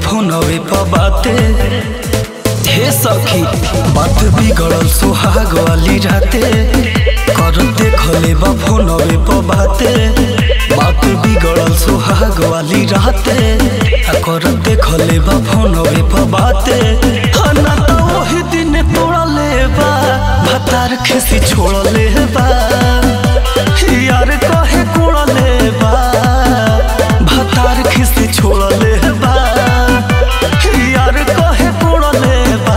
फोनवे पर बाते हे सखी बात बिगड़ल सुहाग वाली राते कर देखले बा फोनवे पर बाते बात बिगड़ल सुहाग वाली राते आ कर देखले बा फोनवे पर बाते आ ना तो वही दिन तोड़ले बा भतार खिसी छोड़ले बा यार कहे कोड़ले बा भतार खिसी छोड़ले बा यार कहे कोड़ले बा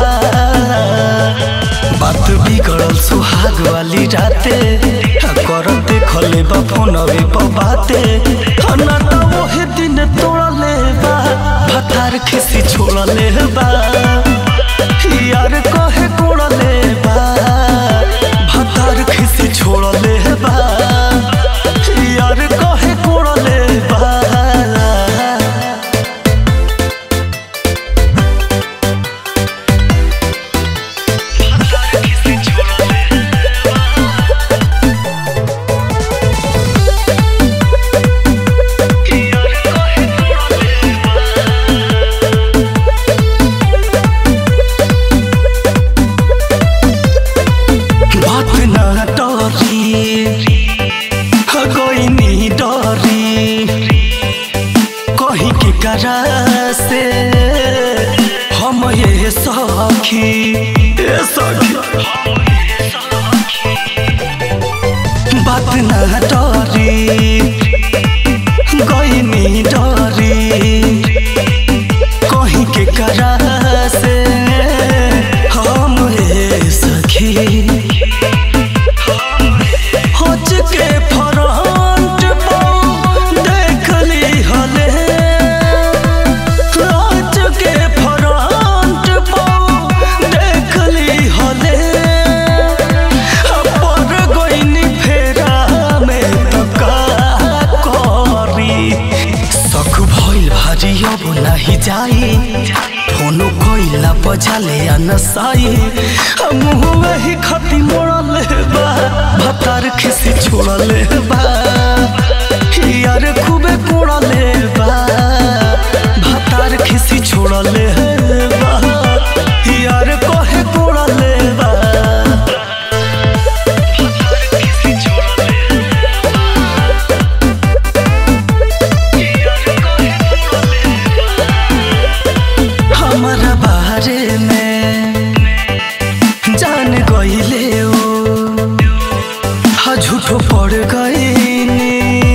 बात बिगड़ल सुहाग वाली राते आ कर देखले बा फोनवे पर बाते आ ना तो वही दिन तोड़ले बा भतार खिसी छोड़ले बा यार कहे कोड़ले बा भतार खिसी छोड़ले बा यार कहे कोड़ले बा बात ना डरी कोई नहीं डरी कहीं के करा से हम ये सखी ये सखी बात ना डरी कोई नहीं डरी कहीं के करा से हम ये सखी होच के फ्रंट पर देख ली हले होच के फ्रंट पर देख ली हले पर गोइनी फेरा में तो का करी सख भइल भारी अब नाही जाई फोनो कोइला बजाले आ नसाई मुँह वही खती मोड़ले बा भतार खिसी छोड़ले बा यार खूबे कोड़ले बा भतार खिसी छोड़ले बा यार कहे कोड़ले बा हमारा बारे में जान गईले ओ हा झूठो पड़ गईनी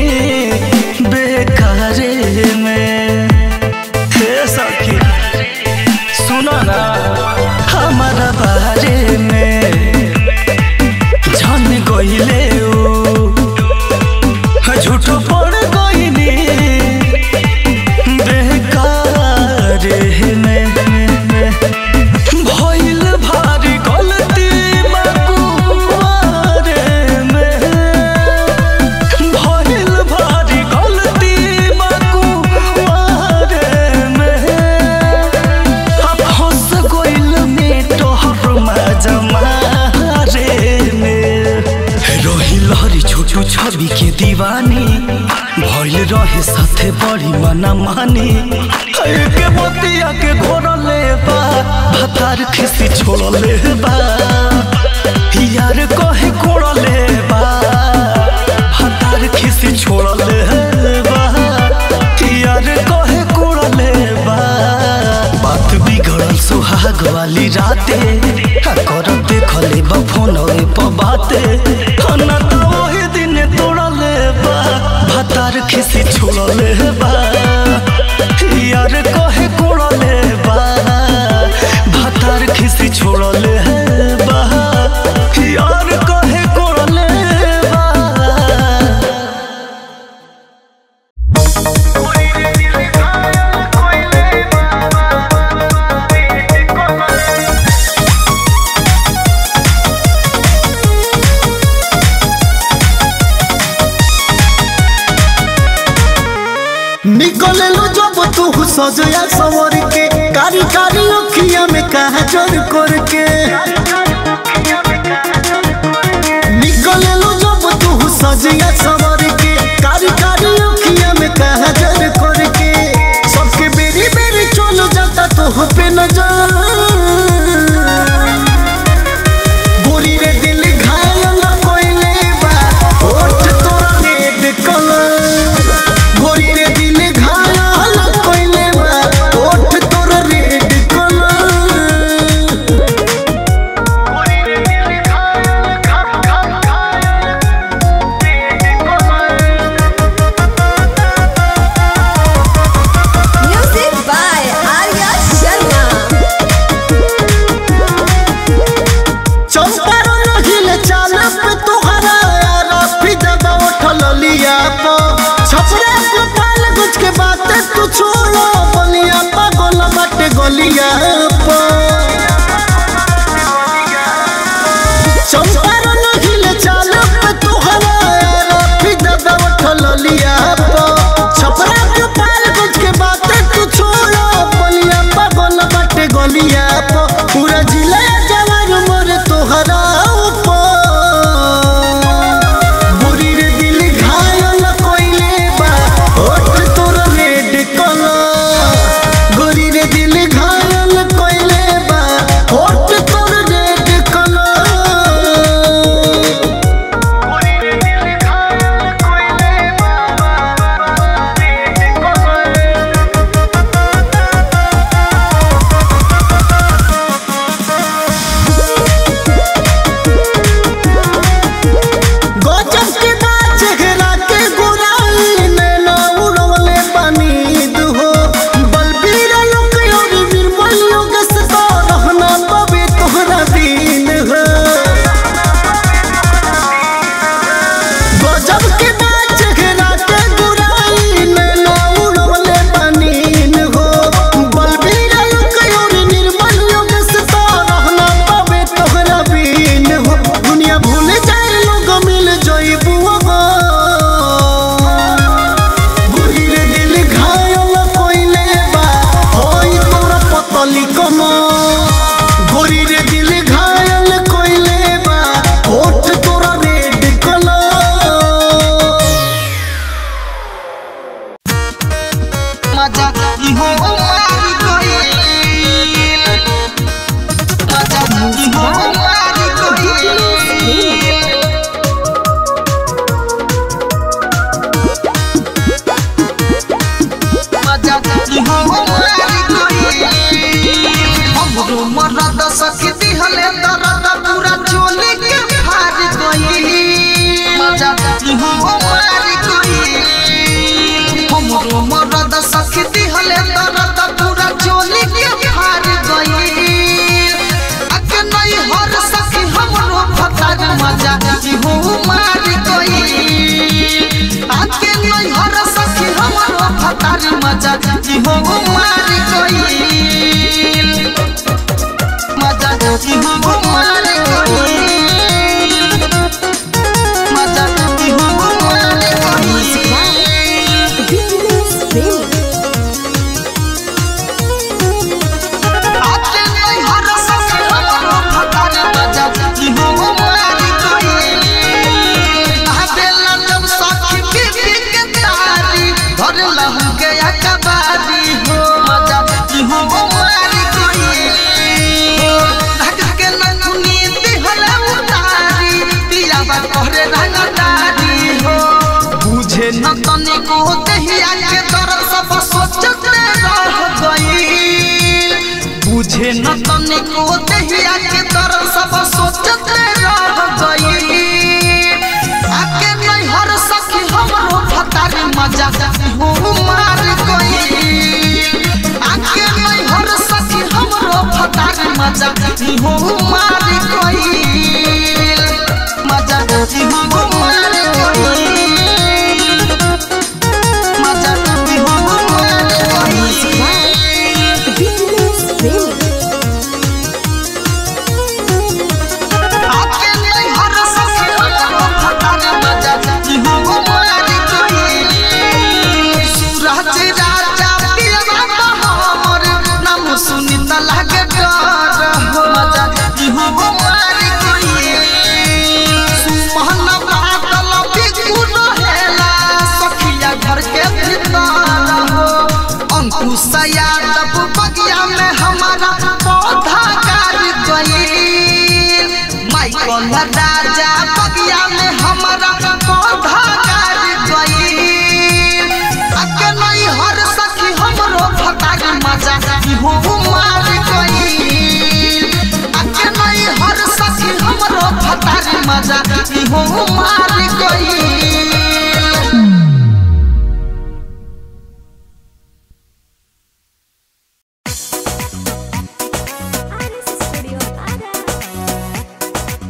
बेकारे में हे सखी सुनो ना हमारा बारे में जान गईले ओ हा झूठो पड़ गईनी बेकारे में भइल भारी गलती मकुआरे में भइल भारी गलती मकुआरे में अब हंस गइल में तोहर मजमारे में रही लहरी छोटू छवि के दीवानी भइल रहे साथे बड़ी मना मानी के मोतिया के घोरले बा भतार खिसी छोड़ले बा यार कहे कोड़ले बा भतार खिसी छोड़ले बा यार कहे कोड़ले बा बात बिगड़ल सुहाग वाली राते आ कर देखले बा फोनवे पर बाते आ ना तो वही दिन तोड़ले बा भतार खिसी छोड़ले बा यार कहे कोड़ले बा भतार खिसी छोड़ले बा यार कहे कोड़ले बा निकले लो जब तू सजया सवर के कारी कारी अखिया में कहा जोर करके निकले लो जब तू सजया सवर के कारी कारी अखिया में कहा जोर करके सबके बेरी बेरी चलो के नजर गोरी रे दिल घायल कोइले बा ओठ तोरा रेड कलर गोरी रे दिल घायल कोइले बा ओठ तोरा रेड कलर गोरी रे दिल घायल घायल घायल red colour Music by Arya Sharma. Champaran हिल चाल पे तोहरा यारा फिदा उठल लिया पो छपरा गोपाल गुज के बात तू छोड़ो बलिया पागल बाटे गलिया पो चंपारण हिल चाल पे तोहरा यारा फिदा उठल लिया पो छपरा गोपाल गुज के बात तू छोड़ो बलिया पागल बाटे गलिया पो पूरा जिला जवान मोर तोहरा ऊपर बुरी रे दिल घायल कोइले बा ओठ तोर रेड कलर गोरी रे दिल घायल कोइले बा ओठ तोर रेड कलर गोरी रे दिल घायल कोइले बा रेड कलर गजब के बात चेहरा के गोराई नैना उड़वले पानी दुहो बलबीर लोक और निर्मल लोग से तो रहना पवे तोहरा दिन हो गजब के बात चेहरा के गोराई नैना उड़वले पानी हो बलबीर लोक और निर्मल लोग से तो रहना पवे तोहरा दिन हो दुनिया भूल जाए लोग मिल जाइबू बुरी रे दिल घायल कोइले बा होई तोरा पतली कमो गोरी रे दिल घायल कोइले बा होठ तोरा रेड कलर मजा इहो मारी गइल मजा इहो मारी गइल मजा इहो मारी गइल हमरो मरद सखी दिहले दर्द पूरा चोली के फाड़ गइल मजा इहो मारी गइल हमरो मरद सखी दिहले दर्द पूरा चोली के फाड़ गइल अके नहीं हर सखी हमरो फतार मजा इहो मारी गइल आके नहीं हर सखी हमरो फतार मजा इहो मारी गइल मजा इहो मारी गइल मजा इहो मारी गइल Business Premi. आके नहीं हर सखी हमरो फतार मजा इहो मारी गइल आबेला जब सखी बीबी के तारी धरला हमके अकबारी हो मजा इहो मारी गइल ढक के नथुनी दिहला उतारी पियाबा कहरे रंगदारी हो बुझे न तनिको दहिया के दर्द सब सोचते रह गइल बुझे न तनिको दहिया के दर्द सब सोचते रह गइल आके नहीं हर सखी हमरो फतारी मजा हो मार गइल आके नहीं हर सखी हमरो फतारी मजा हो मार गइल मजा हो मार गइल मजा हो मार गइल Business Premi. आके नहीं हर सखी हमरो फतारी मजा हो मार गइल सूरज राजा पियवा हमर नाम सुनी त लागे डर हो मजा हो मार गइल सुमहन हमारा पौधा कर गईल माइकल राजा बगिया में हमारा पौधा कर गईल अके नहीं हर सखी हमरो फटाक मजा हो मार गईल अके नहीं हर सखी हमरो फटाक मजा हो मार गईल Studio Ada.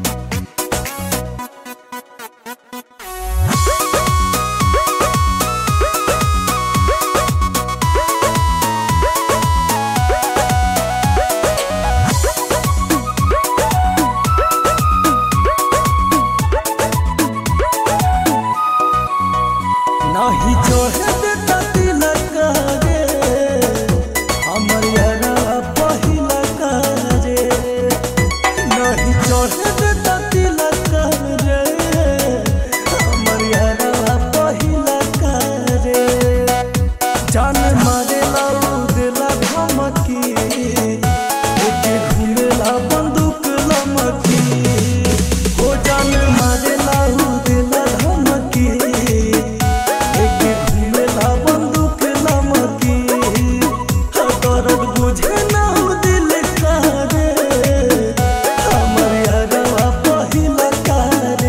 नाही चढ़े देता तिलक रे हमर यारा पहिला रे नहीं चढ़े देता तिलक रे हमर यारा पहिला रे जान मारे लाऊ देला धमकी एके घुमेला बंदूक लमकी हो जान मारे लाऊ देला धमकी एके घुमेला बंदूक लमकी दर्द बुझे ना हो दिल का रे हमर यारवा पहिला का रे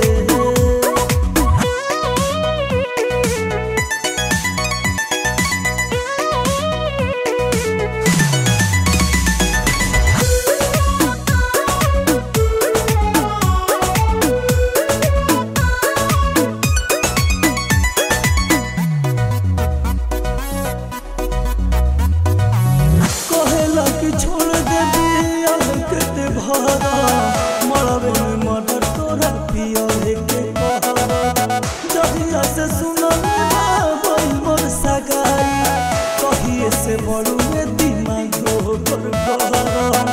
कहेला कि छोड़ दे दिया के भरा मरवे में मर्डर तोरा पिया के कहरा जहिया से सुनल बाबई मोर सगाई कहिए से बड़ू में दिमाग होकर कहरा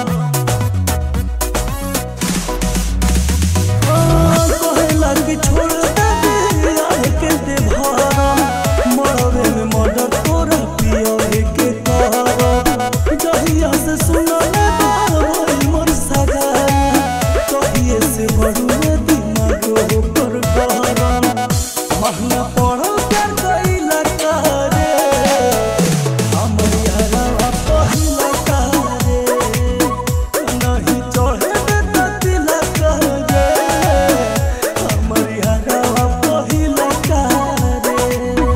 कहेला कि छोड़ दे दिया के दे भरा मरवे में मर्डर तोरा पिया के कहरा जहिया से सुनल बाबई मोर सगाई कहिए से बड़ू में दिमाग होकर कहरा महंगा पड़ल प्यार कइला करे हमर यारा पहिला करे नहीं चढ़े देता तिलक रे हमर यारा पहिला करे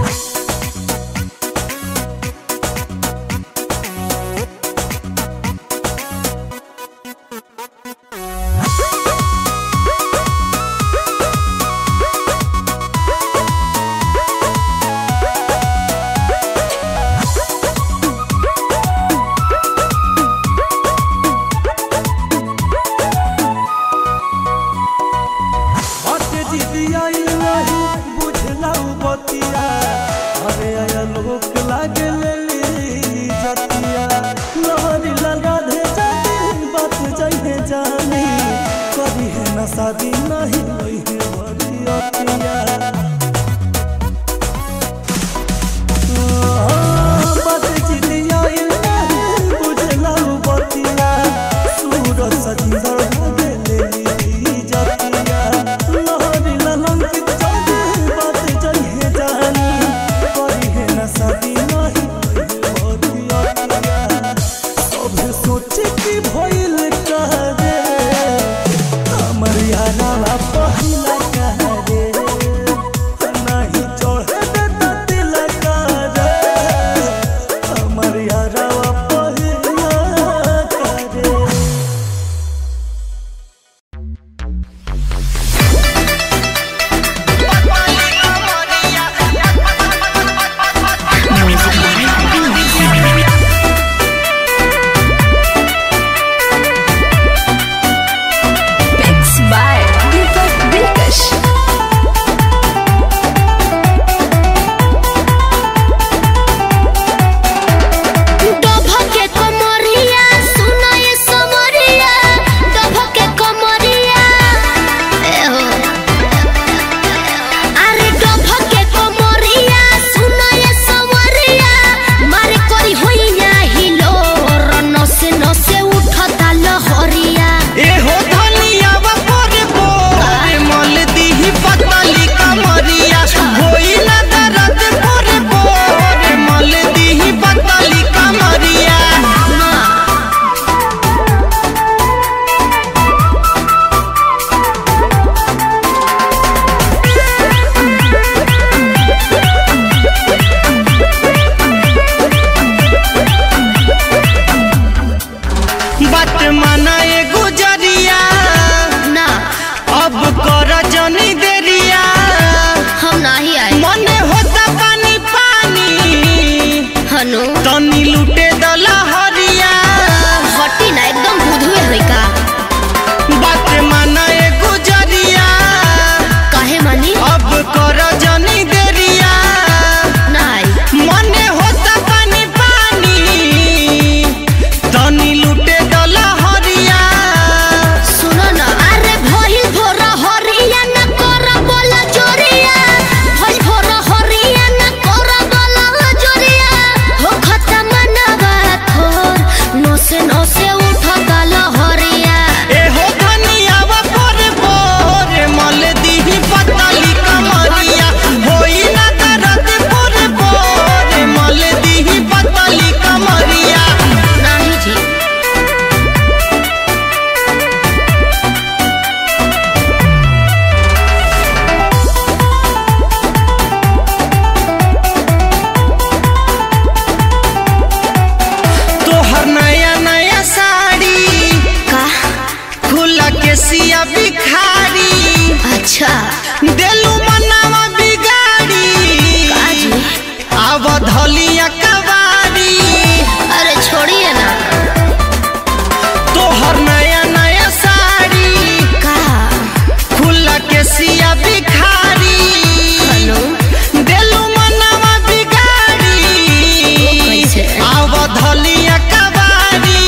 बाटे दीदिया नहीं बुझला उ बतिया अरे आया लोक लागे लेली जतिया लहरी लगा दे जाती बात जाइए जानी करी है ना शादी नहीं होई है बरियतिया बाटे दीदिया नहीं बुझला उ बतिया सूरज सजिंदर लागे लेली जतिया लहरी ललंकित जागे बात जाइए जानी करी है ना शादी नहीं बतिया सब सोचे कि भइल करे हमर यारा पहिला करे माना ए गुजरिया ना अब कर जनी देरिया हम नहीं आए मने होता पानी पानी हनु तनी लूटे दला हरिया हटी ना एकदम बुधुए है का बात माना ए गुजरिया काहे मानी अब कर जनी देरिया ना आई मने होता पानी पानी तनी लूटे दला हरिया सुनो ना अरे भइल भोरा हरिया ना कर बोला जोरिया भइल भोरा हरिया ना कर बोला जोरिया हो खत्म नवा थोर नोसे नोसे उठ गल हरिया एहो धनियावा पर बोर मल दीही पतली कमरिया होई ना दर्द पर बोर मल दीही पतली कमरिया नहीं जी तोहर नया नया साड़ी का खुला के सिया बिखारी अच्छा देलू मनावा बिगाड़ी काजी आव धलिया कवारी अरे छोड़िए ना तोहर नया नया साड़ी का खुला के सिया बिखारी हनु देलू मनवा बिगाड़ी कैसे? आव धलिया कबाड़ी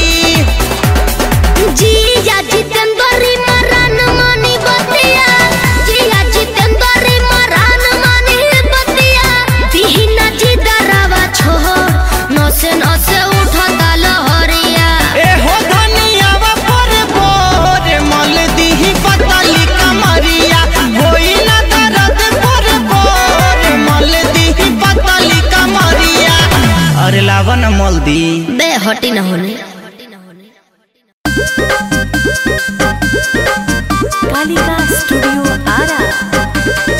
जिया जितेंद्री मरान मानी बतिया जिया जितेंद्री मरान मानी बतिया दिहिना जी दरावा छोड़ नसे नसे उठता लहरिया एहो धनियावा पर बोर मल दीही पतली कमरिया होई ना दर्द पर बोर मल दीही पतली कमरिया अरे लावन मल दी बे हटी न होने कालिका स्टूडियो आरा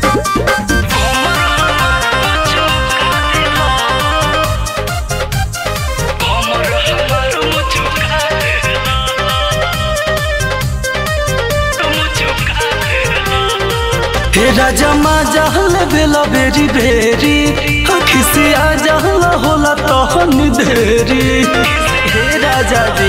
हे राजा मा जहल बेला बेरी बेरी अखी से आ जहल होला तहन देरी हे राजा जी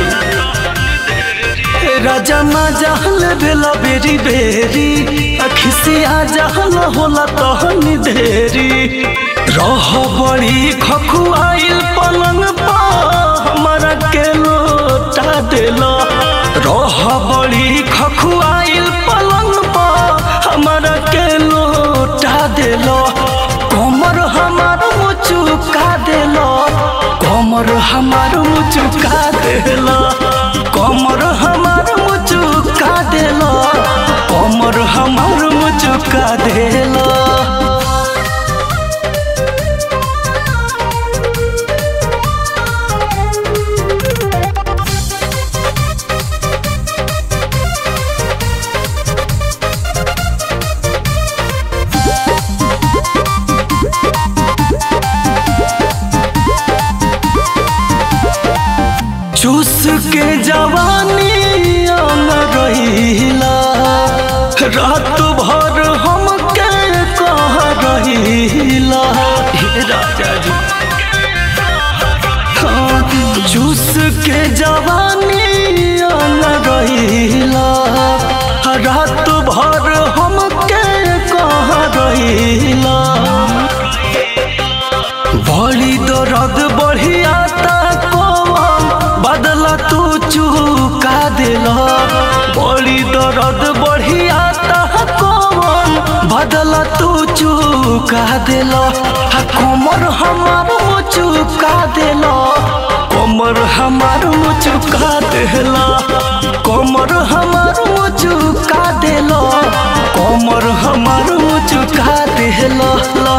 हे राजा मा जहल बेला बेरी बेरी अखी से आ जहल होला तहन देरी रह बड़ी खखुआइल पलंग पा हमारा के लोटा देला रह बड़ी खखुआइल पलंग पा हमारा के लोटा देलो कमर हमार मुचुका देलो कमर हमार मुचुका देलो कमर हमार मुचुका देलो कमर हमार मुचुका देलो चूस के जवानी आन रहीला रात भर हम के कह रहीला हे राजा जी हाँ, चूस के जवानी आन रहीला रात भर हम के कह रहीला बड़ी दर्द बढ़ियाता कौन बदला तू चुका दिला बड़ी दर्द बढ़ियाता कौन बदला तू चुका दिला हा कमर हमार चुका दिला कमर हमार चुका दिला कमर हमार चुका दिला कमर हमार चुका दिला ला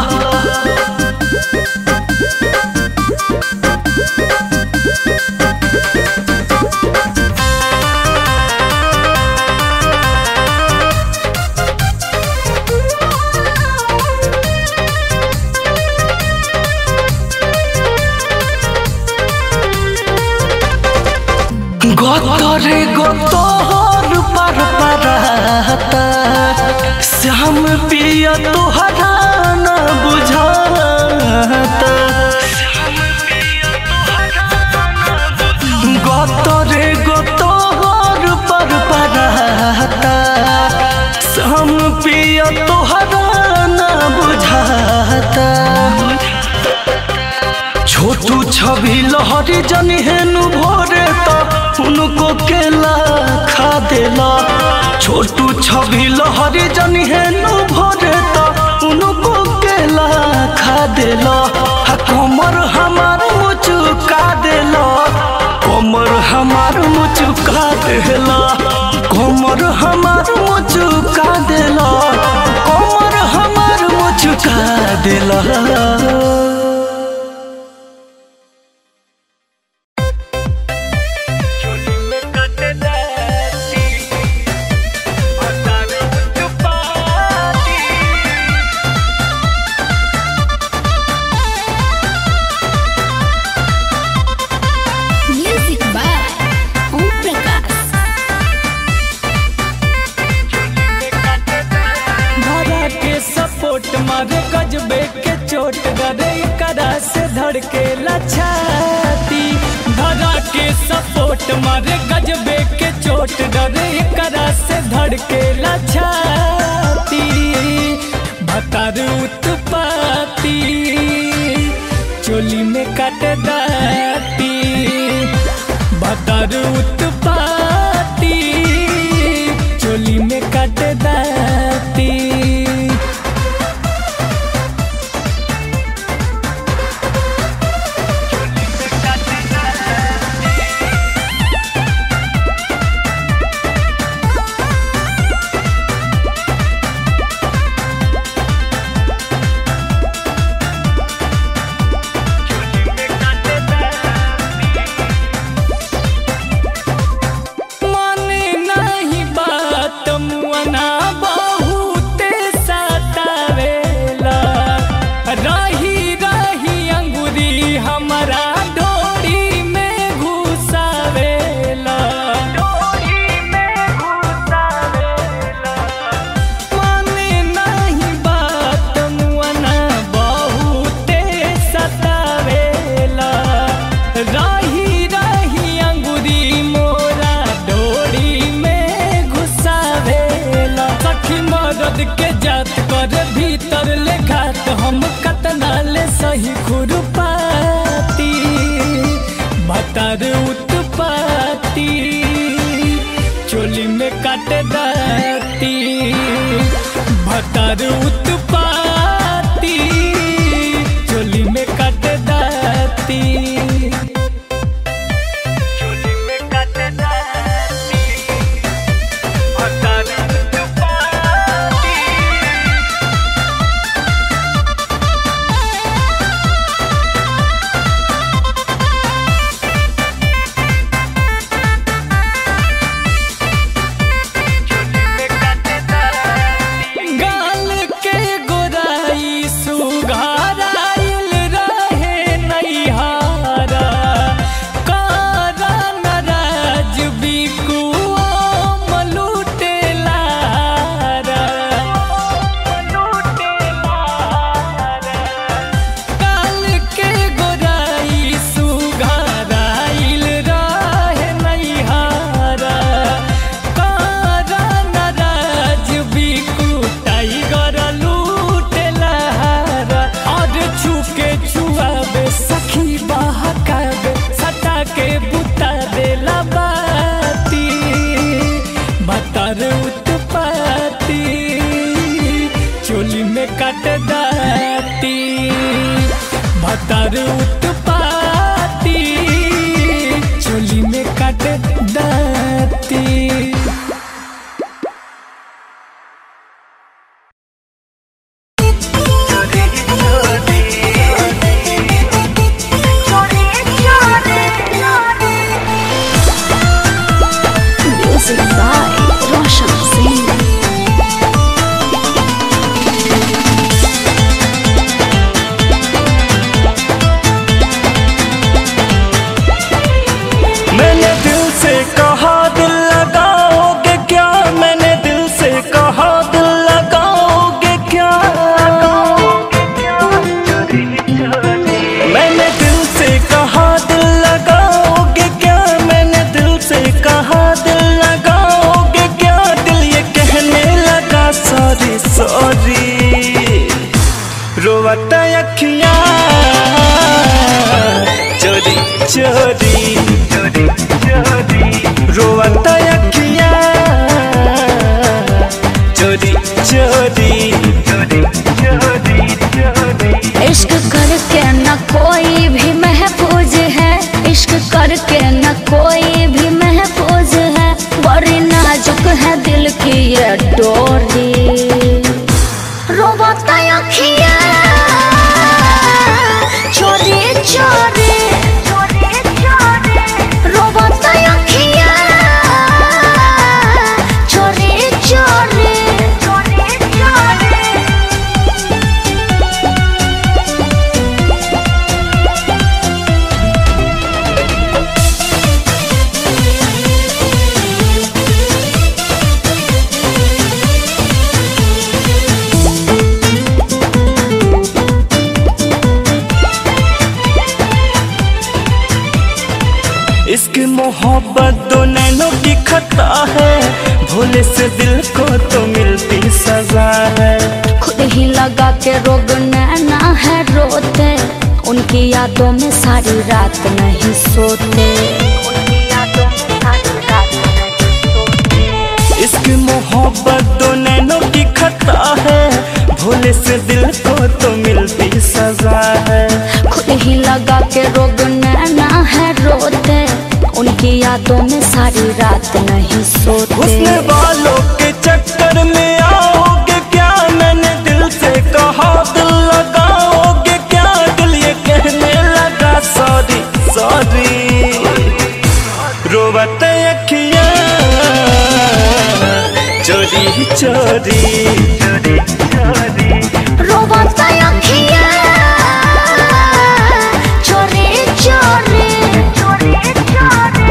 গতরে গতর পার পারাতা শ্যাম পিয়া তোহরা না বুঝাতা গতরে গতর পার পারাতা শ্যাম পিয়া তোহরা না বুঝাতা छोटू छवि लहरी जनी हेनु भोरे तो उनको केला खा देला छोटू छवि लहरी जनी हेनु भोरे तो उनको केला खा देला हा कमर हमार मुचुका देला कमर हमार मुचुका देला कमर हमार मुचुका देला कमर हमार मुचुका देला म्यूजिक बाय ओम प्रकाश धरा के सपोर्ट मारे गजबे के चोट गरे करा से धड़के लछाती धरा के सपोर्ट मारे गजबे के चोट डरे करा से धड़के लछाती भतार उत्पाती चोली में काट दाती भतार उत्पाती चोली में काट दाती माने नहीं बात मुअना बहुते सतावेला रही रही अंगुरी हमारा डोरी में घुसावेला माने नहीं बात मुअना बहुते सतावेला रही रही अंगुरी मोरा डोरी में घुसावेला सखी मदद के जात कर भीतर ले घात हम कतना ले सही खुरपाती भतार उत्पाती चोली में काट दाती भतार उत्पाती चोली में काट दाती चोली में काट दाती भतार उत्पाती गाल के गोराई सुघाराइल रहे नैहारा कारा नराज बिकुआ मलुटेलारा काल के गोराई सुघाराइल रहे नैहारा कारा नराज बिकु टाइगर लूटेलारा और छुके छुआबे सखी बहकाबे सटा के बुता देला बाती बतर उत्पाती चोली में काट दाती भतर उत्पाती चोली में काट दाती Music by Roshan Singh. Thank है दिल की ये डोरी रोबता अखिया चोरी चोरी रोबता अखिया चोरी चोरी इसकी मोहब्बत दो नैनों की खता है भोले से दिल को तो मिलती सजा है खुद ही लगा के रोग नैना है रोते उनकी यादों में सारी रात नहीं सोते उनकी यादों में सारी रात नहीं सोते इसकी मोहब्बत दो नैनों की खता है भोले से दिल को तो मिलती सजा है खुद ही लगा के रोग नैना है रोते उनकी यादों में सारी रात नहीं सोते हुस्न वालों के चक्कर में आओगे क्या मैंने दिल से कहा दिल लगाओगे क्या दिल ये कहने लगा सॉरी सॉरी रोवत अखियां चोरी चोरी रोबता अखिया चोरी चोरी चोरी चोरी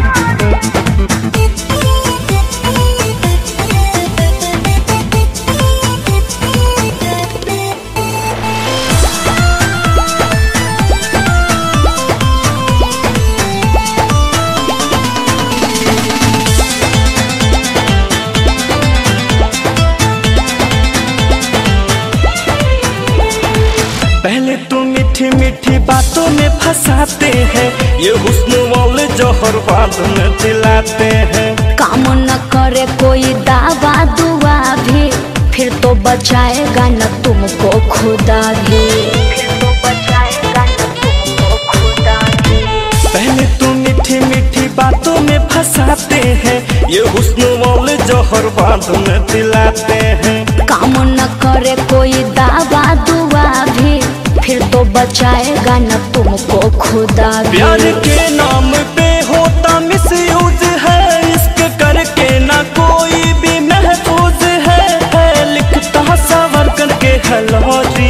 पहले तो मीठी मीठी बातों में फंसाते हैं ये हुस्न वाले जौहर बाद में दिलाते हैं काम न करे कोई दावा दुआ भी फिर तो बचाएगा न तुमको खुदा भी फिर तो बचाएगा न तुमको खुदा भी पहले तो मीठी मीठी बातों में फंसाते हैं ये हुस्न वाले जौहर बाद में दिलाते हैं काम न करे कोई दावा दुआ भी फिर तो बचाएगा न तुमको खुदा भी प्यार के नाम पे होता मिस यूज है इश्क करके ना कोई भी महफूज है, है लिखता सवर करके हलौरी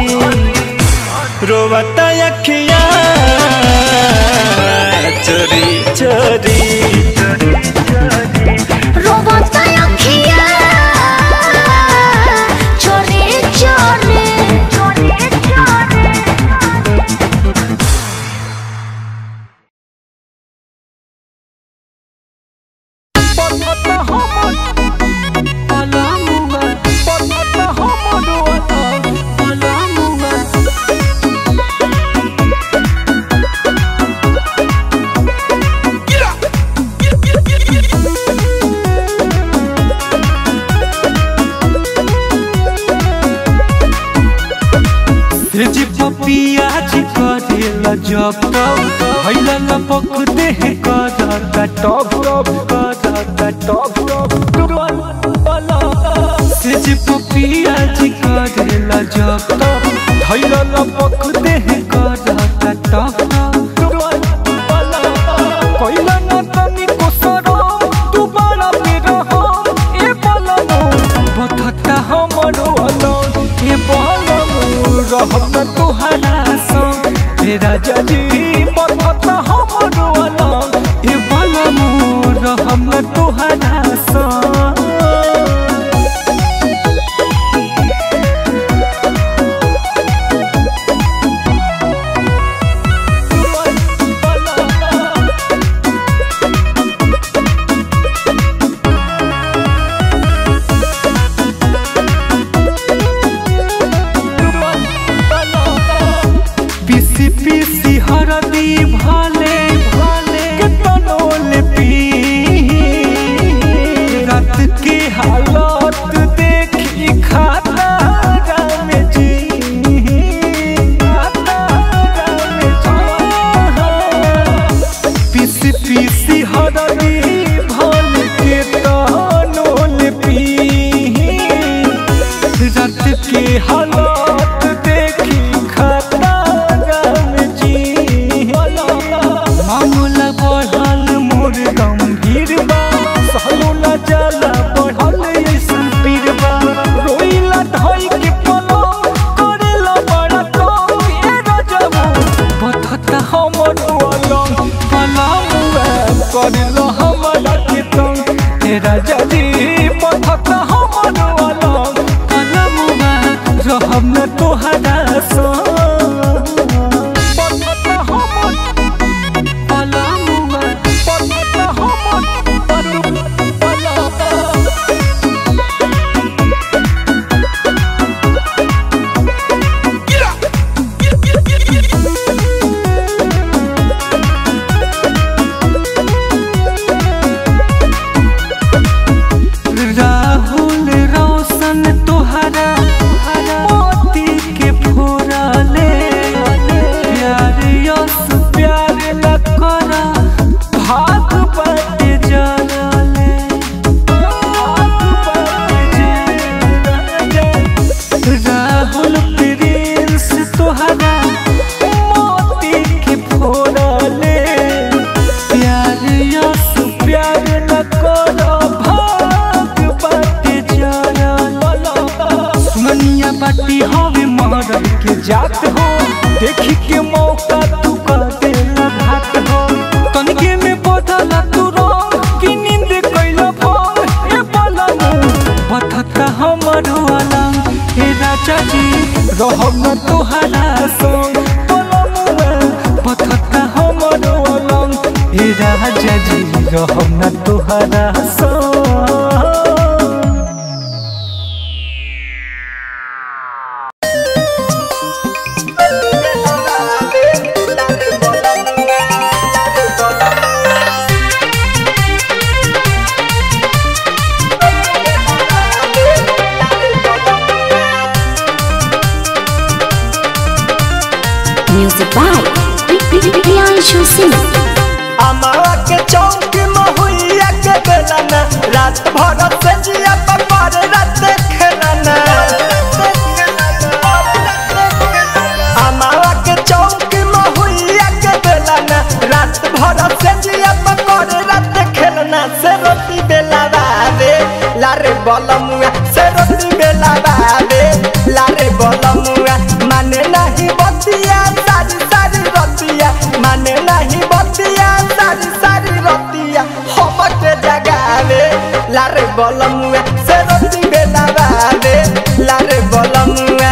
रोवता अखियां चोरी चोरी रोबता अखिया चोरी चोरी चोरी चोरी जी पपिया जी करेला जब तब हैला लपक देह करता टप टप करता टप टप से जी पपिया जी करेला जब तब हैला लपक देह करता टप टप कैला ना तनी को सरो तू बड़ा मेरा हम ए बलनो बथता हमरो अलग ए बलनो रहब न तुहरा संग तेरा जजी बथता हमरो अलग ए बलनो रहब न तुहरा संग पीसी पीसी हरदी भाले भाले के तनोल पी रात के हालत देखी खाता राम जी खाता राम जी पीसी पीसी हरदी भाले के तनोल करिलो हमरा के तंग हे राजा जी पथत हमर अलग कलमुआ रहब न तोहरा संग पथत हमर कलमुआ पथत हमर अलग राहुल रोशन तोहरा मोती के फोरले प्यार यस प्यार न करा भाग बट जलले भाग बट जलले राहुल प्रिंस तोहरा मोती के फोरले प्यार यस प्यार न करो भाग बाटे जारा सुमनिया बाटी हवे मरद के जात हो देखी के मौका तू कर देला घात हो तनिके में बदला तू रंग की नींद कैला भंग ए पलंग बथता हमर अलंग हे राजा जी रहब न तोहरा संग पलमुआ बथता हमर अलंग हे राजा जी रहब न तोहरा संग Music by Priyanshu Singh. अमावा के चौक महुइया के बेलाना रात भर से जिया पर रात खेलाना अमावा के चौक महुइया के बेलाना रात भर से जिया पर रात खेलना से रोटी बेला बाबे लारे बलमुआ से रोटी बेला बाबे लारे बलमुआ माने नहीं बतिया सारी सारी रतिया माने नहीं बतिया सारी सारी रतिया हम के जगावे लारे बलमुआ से रोटी बेला बाबे लारे बलमुआ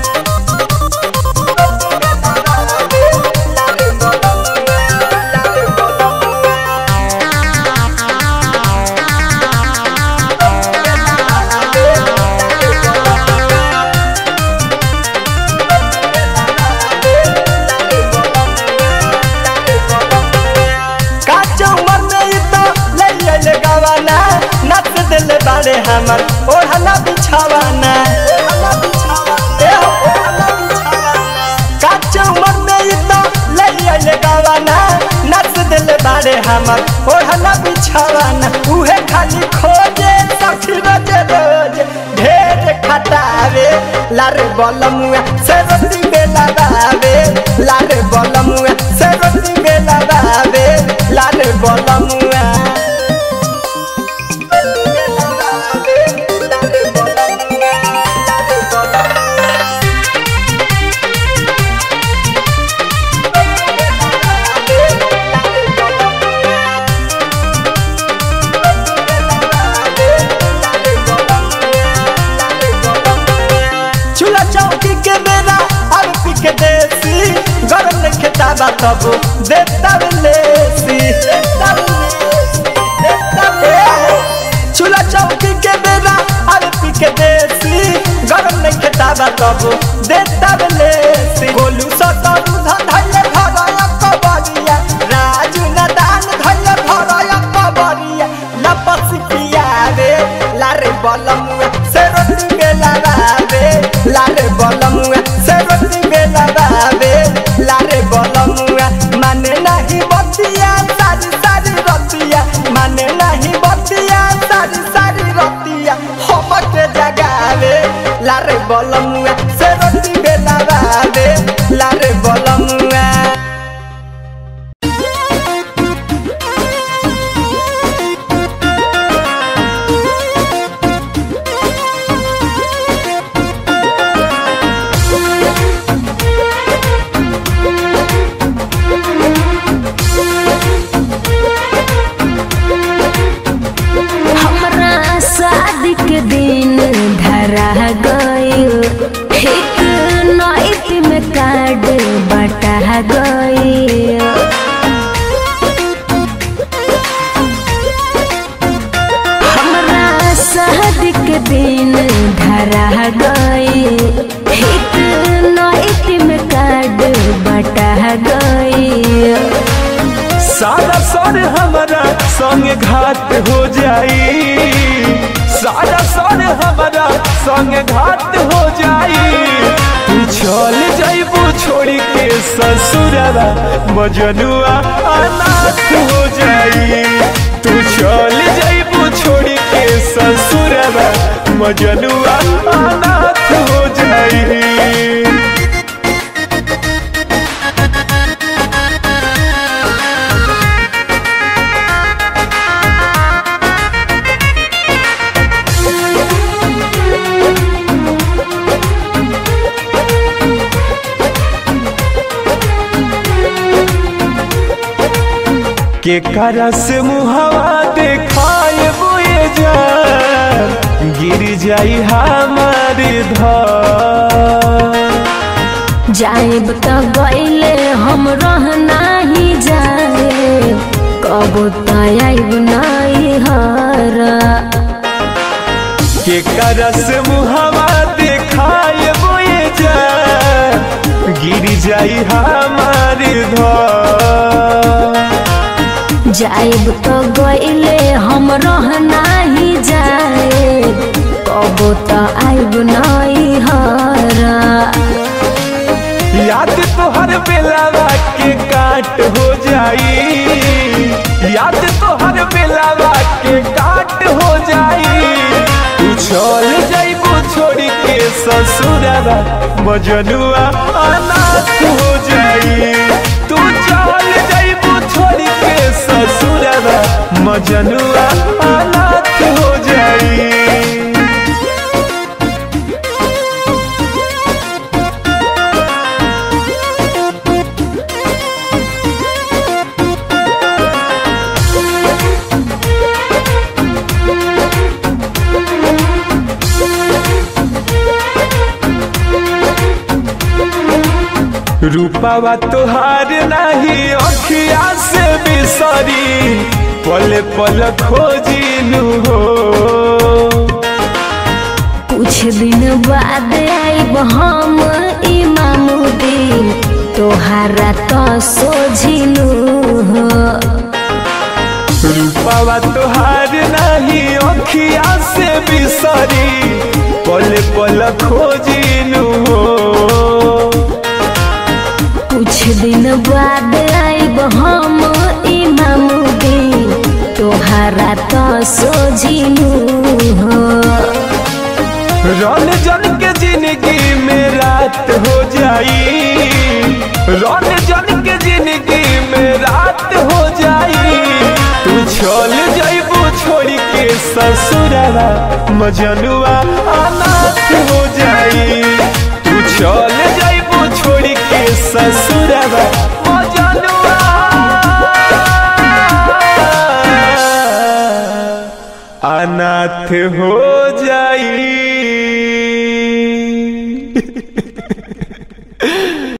काचो उमर में ही तो ले ले गवाना नच दिल बाड़े हमर ओढ़ना बिछावाना ए हो, ओढ़ना बिछावाना। काचो उमर में ही तो ले ले गवाना नच दिल बाड़े हमर ओढ़ना बिछावाना उहे खाली खोजे सखी रोज रोज ढेर खटावे लारे बलमुआ से रोटी बेला बावे लारे बलमुआ से रोटी बेला बावे लारे बलमुआ चूल्हा चौकी के बेरा अब पी के देसी गरम ने खेताबा तब देता लेसी चूल्हा चौकी के बेरा अब पी के देसी गरम ने खेताबा तब देता लेसी गोलू सतरू धैले भरया कबरिया राजू नदान धैले भरया कबरिया लपस पियावे लारे बलमुआ से रोटी बेला बावे लारे बलमुआ से रोटी बेला बावे लारे बलमुआ दिन धरा गई हित नाइट में कार्ड बटा गई सारा सर हमारा संग घाट हो जाई सारा सर हमारा संग घाट हो जाई तू चल जाइबू छोड़ी के ससुरवा मजनुआ अनाथ हो जाई तू चल जाइबू छोड़ी के ससुरवा मजनुआ अनाथ हो जाई के करस मुहवा देखाए बोए जान गिर जाई हमार धर जाइब त गईले हम रहना ही जाए कब तब नहीं हर के करस मुहवा देखाए बोए जान गिर जाई हमार धर जाइब त गईले हम रहना ही जाए कब त आइब नहीं हर याद तोहर बेलावा के काट हो जाई याद तोहर बेलावा के काट हो जाई तू चल जाइबू छोड़ी के ससुरवा मजनुआ अनाथ हो जाई तू चल जाइबू छोड़ी के ससुरवा मजनुआ अनाथ हो जाई रूपावा तोहार नहीं अखिया से बिसरी पल पल खोजिनु हो कुछ दिन बाद आइब हम इमामुद्दीन तोहारा तो सोझिलू हो रूपावा तोहार नहीं अखिया से बिसरी पल पल खोजिनु हो कुछ दिन बाद आइब हम इमामुद्दीन तोहारा तो सोझिलू हो रन जन के जिंदगी में रात हो जाई रन जन के जिंदगी में रात हो जाई तू चल जाइबू छोड़ी के ससुरवा मजनुआ अनाथ हो जाई तू चल जाइबू छोड़ी के ससुरवा मजनुआ अनाथ हो जाई